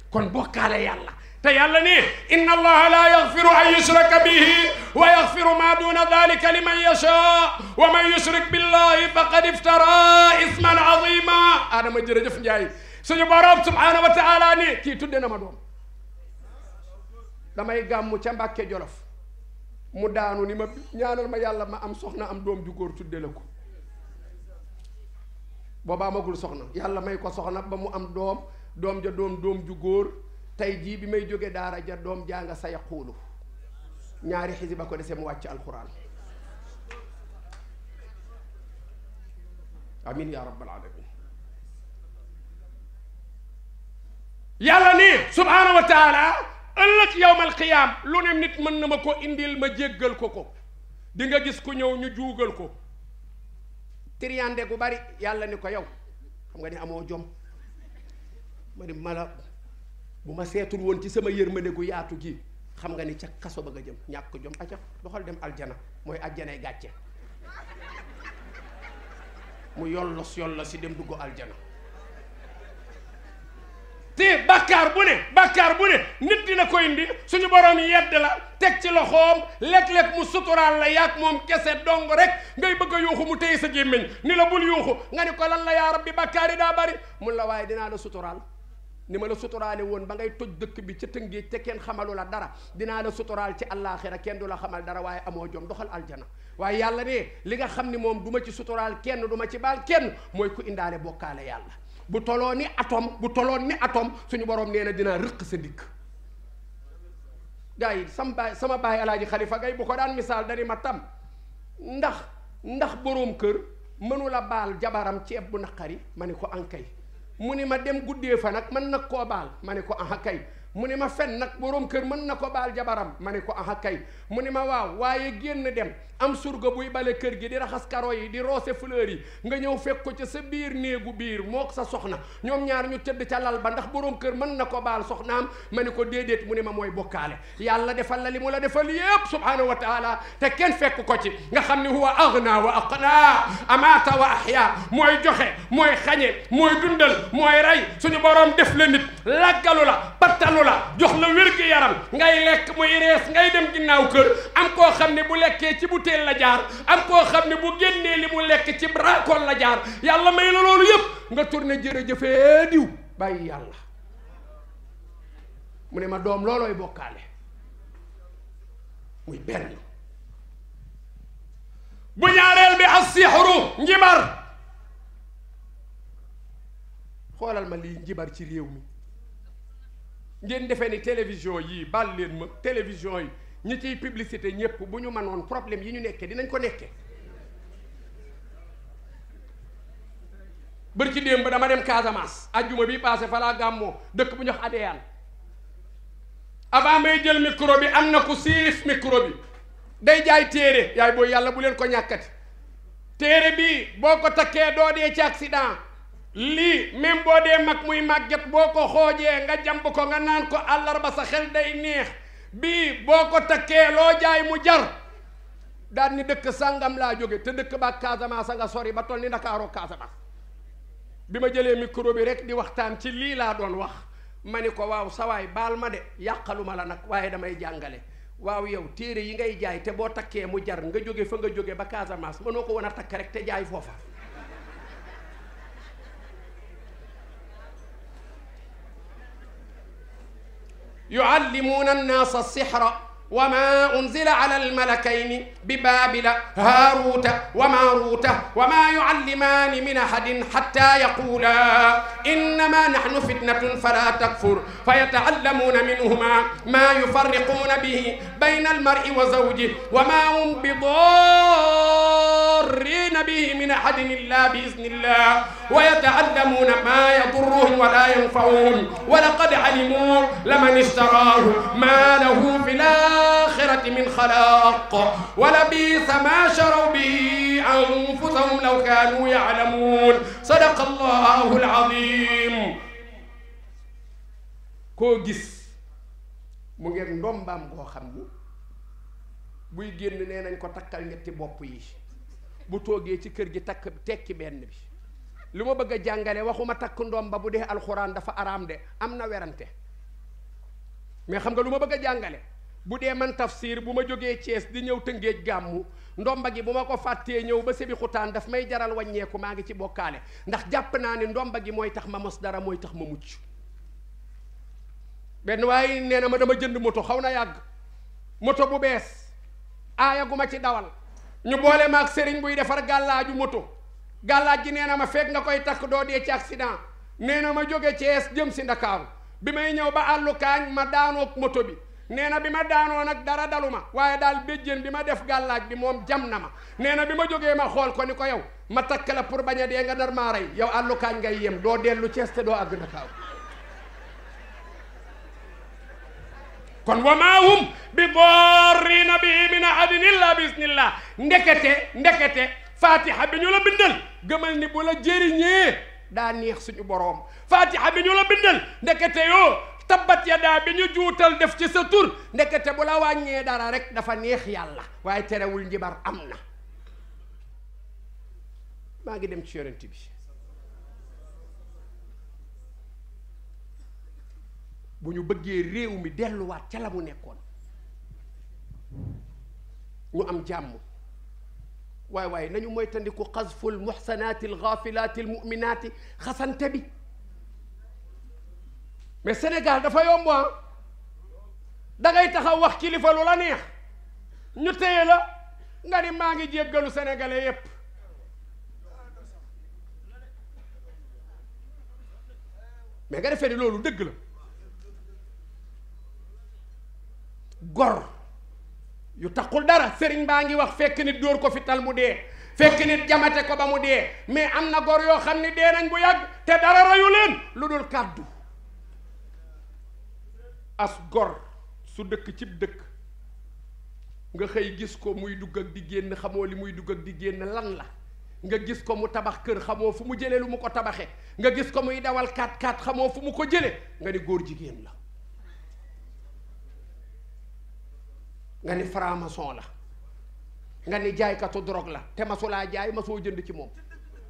kon bokkaale yàlla te yàlla ni inna allaha la yaxfiru an yushraka bihi wa yaxfiru ma duna dalika liman yasha wa man yushrik billahi faqad iftara isman azima adama jërëjëf njaay suñu borom subhanahu wa taala ni kii tudde na ma doom damay gàmmu ca mbàkke jolof mu daanu ni ma ñaanal ma yàlla ma am soxna am doom ju góor tudde la ko booba amagul soxna yàlla may ko soxna ba mu am doom doom ja doom doom ju góor tey jii bi may jóge daara ja doom jaa nga sa yaquulu ñaari xisiba ko dese mu wàcc alquran amin ya rabbal alamin yàlla ni subhaanahu wa taala ëllëg yowmal qiyaam lu ne nit mën na ma ko indil ma jéggal ko ko di nga gis ku ñëw ñu juugal ko triyande gu bari yàlla ni ko yow xam nga ni amoo jom ma ni mala bu ma seetul woon ci sama yërmande gu yaatu gi xam nga ni ca kaso ba nga jëm ñàkk jom aca doxal dem aljana mooy aljanay gàcce mu yollos yollos si dem dugg aljana te bàkkaar bu ne bàkkaar bu ne nit dina ko indi suñu borom yedd la teg ci loxoom léeg-léeg mu suturaal la yaag moom kese dong rek ngay bëgg a yuuxu mu téye sa gémmiñ ni la bul yuuxu nga ni ko lan la yaa rabbi bàkkaar yi daa bari mun la waaye dinaa la suturaal ni ma la suturaale woon ba ngay toj dëkk bi ca tëngéej te kenn xamalu la dara dinaa la suturaal ci àllaaxira kenn du la xamal dara waaye amoo jom doxal aljana waaye yàlla ne li nga xam ni moom du ma ci suturaal kenn du ma ci baal kenn mooy ku indaale bokkaale yàlla bu toloo ni atome bu toloon ni atome suñu borom nee na dinaa rëq sa dikk gars yi sama baay sama baay alaaji xalifa gay bu ko daan misaal dani ma tam ndax ndax boroom kër mënula baal jabaram ceeb bu naqari ma ne ko ankay mu ni ma dem guddee fa nag mën na koo baal ma ne ko aha kay mu ni ma fen nag boroom kër mën na ko baal jabaram ma ne ko aha kay mu ni ma waaw waaye génn dem am surga buy bale kër gi di raxas karo yi di roose fleur yi nga ñëw fekk ko ca sa biir néegu biir mook sa soxna ñoom ñaar ñu tëdd ca lal ba ndax boroom kër mën na ko baal soxnaam ma ne ko déedéet mu ni ma mooy bokkaale yàlla defal la li mu la defal yépp subhanahu wa taala te kenn fekk ko ci nga xam ni huwa aghna wa aqna amata wa ahya mooy joxe mooy xañe mooy dundal mooy rey suñu boroom def la nit laggalu la pattalu la jox la wér-gi-yaram ngay lekk muy rees ngay dem ginnaaw kër am koo xam ne bu lekkee ci butéel la jaar am koo xam ne bu génnee li mu lekk ci bracol la jaar yàlla may la loolu yépp nga tourné jërëjëfee diw bàyyi yàlla mu ne ma doom loolooy bokkaale muy benn bu ñaareel bi as-sihru njibar xoolal ma lii njibar ci réew mi ngeen defee ni télévision yii bal leen ma télévision yi ñi ciy publicité ñëpp bu ñu mënoon problème yi ñu nekkee dinañ ko nekkee bër ci démb dama dem Casamance ajjuma bi passé falaa gàmmoo dëkk bu ñu wax Adéane avant may jël micro bi am na ku siif micro bi day jaay téere yaay booy yàlla bu leen ko ñàkkati téere bi boo ko takkee doo dee ci accident lii même boo dee mag muy màgget boo ko xoojee nga jàmb ko nga naan ko àllarba sa xel day neex bii boo ko takkee loo jaay mu jar daan ni dëkk sàngam laa jóge te dëkk ba Casamance nga sori ba toll ni Ndakaaroo Casamance bi ma jëlee micro bi rek di waxtaan ci lii laa doon wax ma ni ko waaw sawaay baal ma de yàqaluma la nag waaye damay jàngale waaw yow téere yi ngay jaay te boo takkee mu jar nga jóge fa nga jóge ba Casamance mënoo ko wan a takk rek te jaay foofa yuallimuuna annaasa sixra wa ma unzila ala almalakayni bi baabila haaruuta wa maaruuta wa ma yuallimaani min ahadin xatta yaquula innama naxnu fitnatun fala takfur fayataallamuuna minhuma ma yufarriquuna bihi bayna almar'i wa zawjihi wa ma hum bidarriina bihi min ahadin illa biizni illah wa yataallamuuna ma yadurruhum wala yanfa'uhum wa laqad alimuu laman ishtaraahu ma lahu fi الآخرة من خلاق ولبئس ما شروا به أنفسهم لو كانوا يعلمون صدق الله العظيم koo gis mu ngeen ndombaam goo xam ni buy génn nee nañ ko takkal ñetti bopp yi bu toogee ci kër gi takk tekki benn bi lu ma bëgg a jàngale waxuma takk ndomba bu dee alxuraan dafa araam de am na werante mais xam nga lu ma bëgg a jàngale bu dee man tafsir bu ma jógee Thiès di ñëw tëngéej gàmmu ndomba gi bu ma ko fàttee ñëw ba sebi xutaan daf may jaral wàññeeku maa ngi ci bokkaale ndax jàpp naa ne ndomba gi mooy tax ma mos dara mooy tax ma mucc benn waaye nee na ma dama jënd moto xaw na yàgg moto bu bees aaya gu ma ci dawal ñu boole ma ak sëriñ buy defar gàllaaju moto gàllaaj gi nee na ma fekk nga koy takk doo dee ci accident nee na ma jóge Thiès jëm si Ndakaaru bi may ñëw ba àllu kaañ ma daanoog moto bi nee na bi ma daanoo nag dara dalu ma waaye daal béjjén bi ma def gàllaaj bi moom jam na ma nee na bi ma jógee ma xool ko ni ko yow ma takk la pour bañ a dee nga nar maa rey yow àllu kaañ ngay yem doo dellu Thiès te doo àgg Ndakaaru kon wa maa hum bi darrina bihi min ahadin illa bi isnillah ndekete ndekete fatiha bi ñu la bindal gëmal ni bu la jëriñee daa neex suñu boroom fatiha bi ñu la bindal ndekete yoo tabbat yadaa bi ñu juutal def ci sa tur ndekete bu la wàññee dara rek dafa neex yàlla waaye terewul njibar am na maa ngi dem ci yonent bi bu ñu bëggee réew mi delluwaat ca la mu nekkoon ñu am jàmm waaye waaye nañu moytandiku xasful muxsanaati alxaafilaati almuminaati xasante bi mais Sénégal dafa yomb da ngay taxaw wax kilifa lu la neex ñu téye la nga ni maa ngi jéggalu sénégalais yépp mais nga defee ni loolu dëgg la gor yu taxul dara sëriñ baa ngi wax fekk nit dóor ko fi tal mu dee fekk nit jamate ko ba mu dee mais am na gor yoo xam ni dee nañ bu yàgg te dara rayu leen lu dul kàddu as gor su dëkk cib dëkk nga xëy gis ko muy dugg ak di génn xamoo li muy dugg ak di génn lan la nga gis ko mu tabax kër xamoo fu mu jëlee lu mu ko tabaxee nga gis ko muy dawal 4x4 xamoo fu mu ko jëlee nga ni góor jigéen la nga ni franc-maçon la nga ni jaaykatu drogue la te masulaa jaay masoo jënd ci moom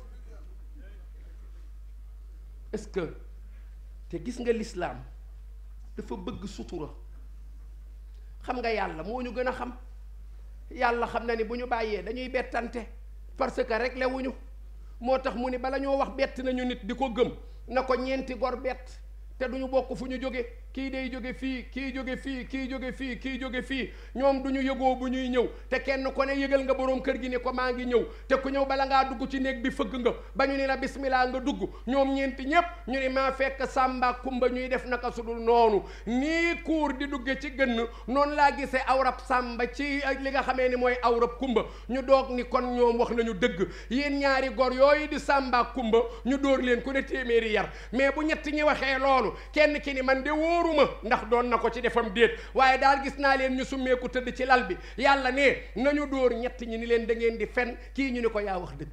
est-ce que te gis nga lislaam dafa bëgg sutura xam nga yàlla moo ñu gën a xam yàlla xam na ni bu ñu bàyyee dañuy bettante parce que rek lewuñu moo tax mu ni bala ñoo wax bett nañu nit di ko gëm na ko ñeenti gor bett te duñu bokk fu ñu jóge kii day jóge fii kii jóge fii kii jóge fii kii jóge fii ñoom du ñu yëgoo bu ñuy ñëw te kenn ko ne yëgal nga boroom kër gi ni ko maa ngi ñëw te ku ñëw bala ngaa dugg ci néeg bi fëgg nga ba ñu ni la bismillah nga dugg ñoom ñeenti ñépp ñu ni maa fekk sàmba kumba ñuy def naka sudul noonu nii kuur di dugge ci gënn noonu laa gisee awrab sàmba ci li nga xamee ni mooy awrab kumba ñu doog ni kon ñoom wax nañu dëgg yéen ñaari gor yooyu di sàmba kumba ñu dóor leen ku ne téeméeri yar mais bu ñett ñi waxee loolu kenn ki ni man de wóoruma ndax doon na ko ci defam déet waaye daal gis naa leen ñu summeeku tëdd ci lal bi yàlla ne nañu dóor ñett ñi ni leen da ngeen di fen kii ñu ni ko yaa wax dëgg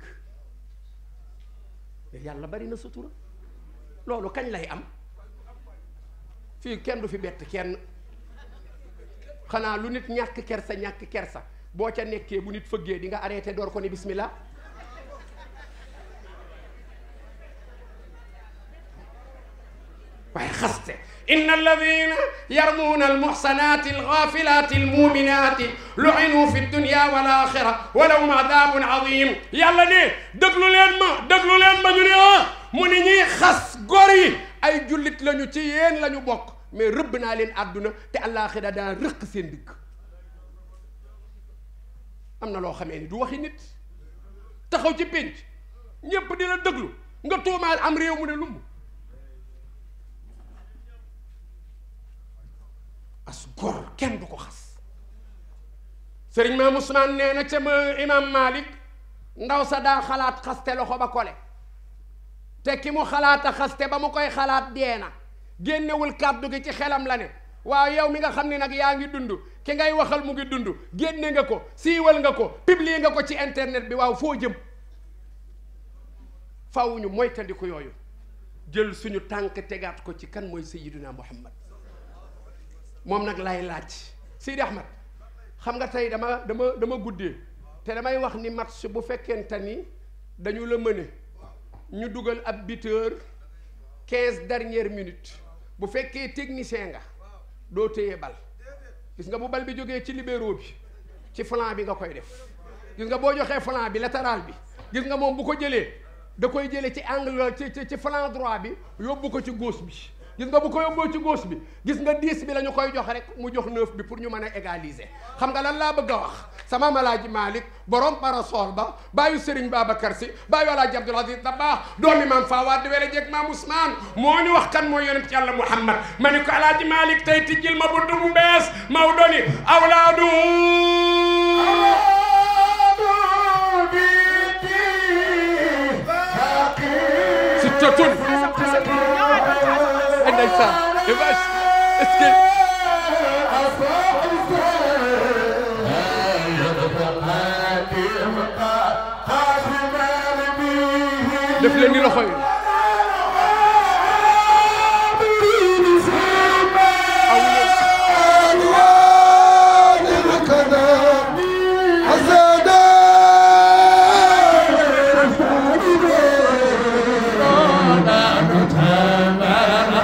yàlla bari na sutura loolu kañ lay am fii kenn du fi bett kenn xanaa lu nit ñàkk kersa ñàkk kersa boo ca nekkee bu nit fëggee di nga arrêté door ko ni bismillah waaye xaste inna alladina yarmuuna almuxsanaati alxaafilaati almuminaati lu'inu fi dunya wal axira wa lahum adabun adim yàlla ne déglu leen ma déglu leen ma ñu ne ah mu ni ñuy xas góor yi ay jullit lañu ci yéen la ñu bokk mais rëbb naa leen àdduna te àllaaxira daa rëq seen digg am na loo xamee ni du waxi nit taxaw ci pénc ñépp di la déglu nga tuumaal am réew mu ne lumb as gor kenn du ko xas sëriñ maam Ousmane nee na ca ma imam Malik ndaw sa daa xalaat xaste loxo ba kole te ki mu xalaat a xaste ba mu koy xalaat dee na génnewul kàddu gi ci xelam la ne waaw yow mi nga xam ne nag yaa ngi dund ki ngay waxal mu ngi dund génne nga ko siiwal nga ko publier nga ko ci internet bi waaw foo jëm faw ñu moytandiku yooyu jël suñu tànk tegaat ko ci kan mooy sayyiduna Muhammad moom nag lay laaj Sidi Ahmed xam nga tey dama dama dama guddee te damay wax ni match bu fekkente ni dañu la mëne ñu dugal ab buteur quinze dernières minutes bu fekkee technicien nga doo téye bal gis nga bu bal bi jógee ci libéro bi ci flanc bi nga koy def gis nga boo joxee flanc bi latéral bi gis nga moom bu ko jëlee da koy jëlee ci angle ci ci ci flanc droit bi yóbbu ko ci gauche bi gis nga bu ko yóbboo ci gauche bi gis nga 10 bi la ñu koy jox rek mu jox 9 bi pour ñu mën a égaliser xam nga lan laa bëgg a wax sama malaaji Malick borom parasol ba bàyyi Serigne Babacar Sy bàyyi Alaaji Abdoul Aziz Dabakh doomi maam Fawad di wele jeeg maam Ousmane moo ñu wax kan mooy yonent yàlla Muhammad ma ni ko Alaaji Malick tey tijjil ma buntu bu bees Maodo ni awlaadu si totun ndeysaan est-ce que def leen ni loxo yi